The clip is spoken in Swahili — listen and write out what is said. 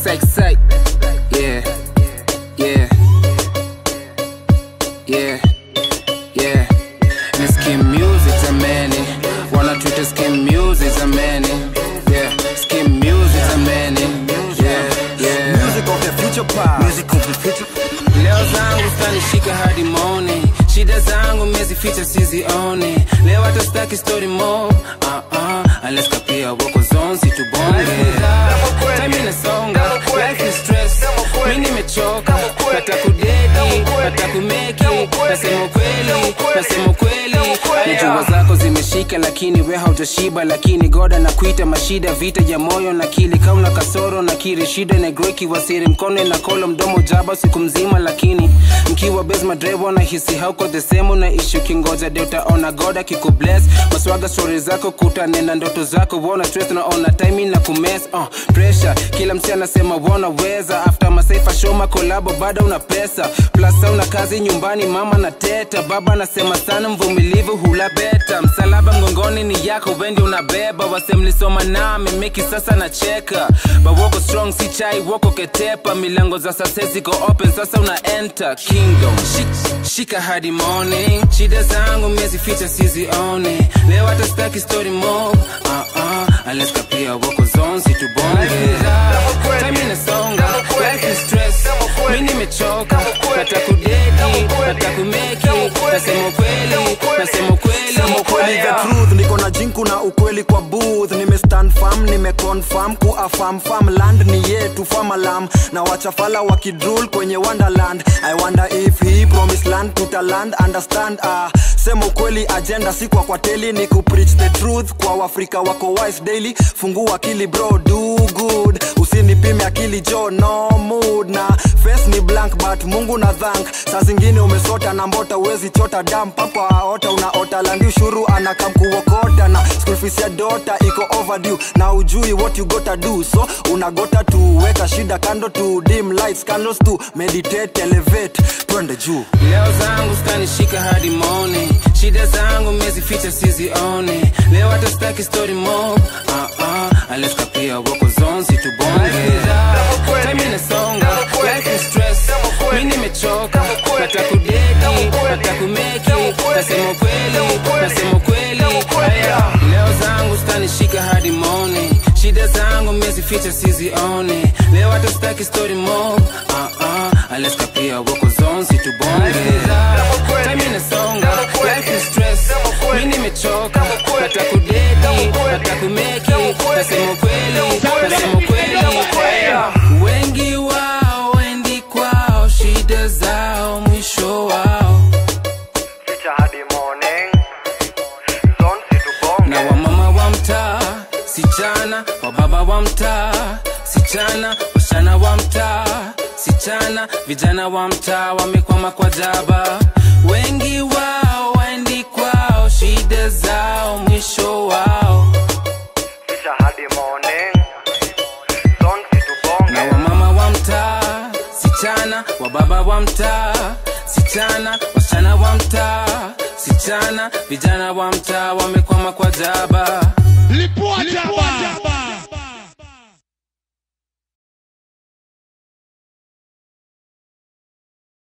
psych psych. Yeah, yeah, yeah, yeah. Ni skim music zamani, wanatuita skim music zamani. Yeah, skim music zamani. Yeah, yeah. Music of the future past. Music of the future. Leo zangu stanishika hadi morning, shida zangu mezificha sizioni. Leo hata staki story mo, uh -uh. unless kapia wako zone situbonge. Time inasonga, life is stress, mi nimechoka, nata kudedi, nata kumeki, nasema ukweli, nasema ukweli. Najua zako zimeshika lakini we haujashiba, lakini goda na kuita mashida, vita ya moyo na akili, kauna kasoro na kiri, shida negroiki wasiri, mkono na kolo, mdomo jaba siku mzima, lakini mkiwa base madrevo na hisi hauko the same, na ishu kingoja de utaona goda kiku bless maswaga story zako kutanena ndoto zako wona stress naona timing na kumes uh, pressure kila msi anasema wanaweza after masaifa shoma kolabo bado una pesa plus una kazi nyumbani mama na teta baba anasema sana mvumilivu hula beta msalaba mgongoni ni yako wendi unabeba wasemlisoma nami meki sasa na cheka bawoko strong si chai woko ketepa milango za sasa ziko open sasa una enter kingdom Shik, shika hadi morning shida zangu mezificha sizione leo hata staki story mo uh -uh. unless kapia woko zone situbonge time inasonga life is stress mi nimechoka nata kudedi nata kumeki nasema ukweli nasema ukweli Sema ukweli the truth niko na jinku na ukweli kwa booth nimestand firm nimeconfirm kuafam farm land ni yetu famalam na wachafala wakidrul kwenye wonderland i wonder if he promised land tutaland understand ah sema ukweli agenda si kwa kwa teli ni kupreach the truth kwa wafrika wako wise daily fungua akili bro do good usinipime akili jo no mood na face ni blank but mungu na thank saa zingine umesota na mbota uwezi chota dam papa ota unaota landi ushuru anakam kuokota na school fees ya dota iko overdue na ujui what you gotta do so unagota tu weka shida kando tu dim lights candles tu meditate elevate twende juu leo zangu stanishika hadi morning shida zangu mezificha sizione leo hata staki story mo uh -uh. unless kapia wako zone situbonge time inasonga life is stress mi nimechoka nata kudedi nata kumeki nasema ukweli nasema ukweli Aya, leo zangu stanishika hadi morning shida zangu mezificha sizione leo hata staki story mo uh -uh. unless kapia wako zone situbonge time inasonga life is stress mi nimechoka nata kudedi nata kumeki nasema ukweli nasema ukweli Aya, wengi wao wendi kwao shida zao mwisho wao Ficha hadi morning zone situbonge na wamama wa mtaa sichana wababa wa mtaa sichana washana wa mtaa sichana vijana wa mtaa wamekwama kwa jaba wengi wao waendi kwao shida zao mwisho wao Ficha hadi morning zone situbonge na wamama wa mtaa sichana wababa wa mtaa sichana wasichana wa mtaa sichana vijana wa mtaa wamekwama kwa jaba